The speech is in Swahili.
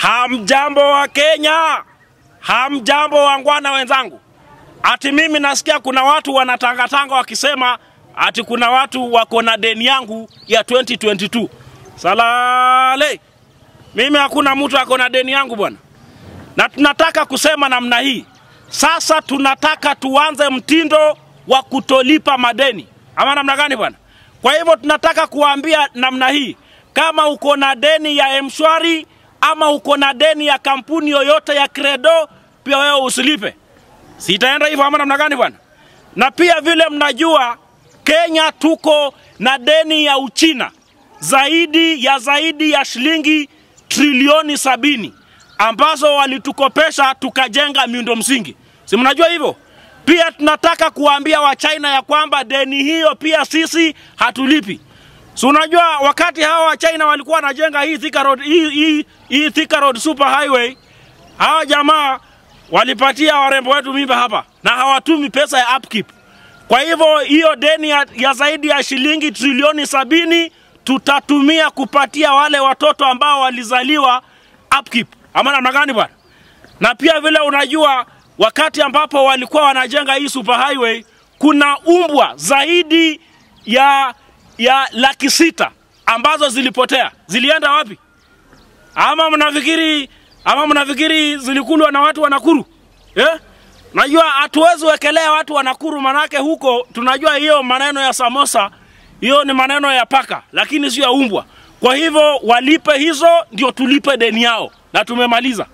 Hamjambo wa Kenya, hamjambo wangwana wenzangu. Ati mimi nasikia kuna watu wanatangatanga wakisema ati kuna watu wako na deni yangu ya 2022. Salale, mimi hakuna mtu ako na deni yangu bwana, na tunataka kusema namna hii sasa. Tunataka tuanze mtindo wa kutolipa madeni, ama namna gani bwana? Kwa hivyo tunataka kuambia namna hii, kama uko na deni ya mshwari ama uko na deni ya kampuni yoyote ya Credo, pia wewe usilipe. Sitaenda hivyo ama namna gani bwana? Na pia vile mnajua Kenya tuko na deni ya Uchina zaidi ya zaidi ya shilingi trilioni sabini ambazo walitukopesha tukajenga miundo msingi, si mnajua hivyo? Pia tunataka kuwaambia Wachina ya kwamba deni hiyo pia sisi hatulipi. Si unajua wakati hawa Wachina walikuwa wanajenga hii Thika Road, hii, hii, hii Thika Road Super Highway, hawa jamaa walipatia warembo wetu mimba hapa na hawatumi pesa ya upkeep. Kwa hivyo hiyo deni ya, ya zaidi ya shilingi trilioni sabini tutatumia kupatia wale watoto ambao walizaliwa upkeep, ama namna gani bwana? Na pia vile unajua wakati ambapo walikuwa wanajenga hii super highway, kuna umbwa zaidi ya ya laki sita ambazo zilipotea. Zilienda wapi? Ama mnafikiri ama mnafikiri zilikulwa na watu wa Nakuru eh? Najua hatuwezi wekelea watu wa Nakuru, manake huko tunajua hiyo maneno ya samosa, hiyo ni maneno ya paka, lakini sio ya umbwa. Kwa hivyo walipe hizo, ndio tulipe deni yao, na tumemaliza.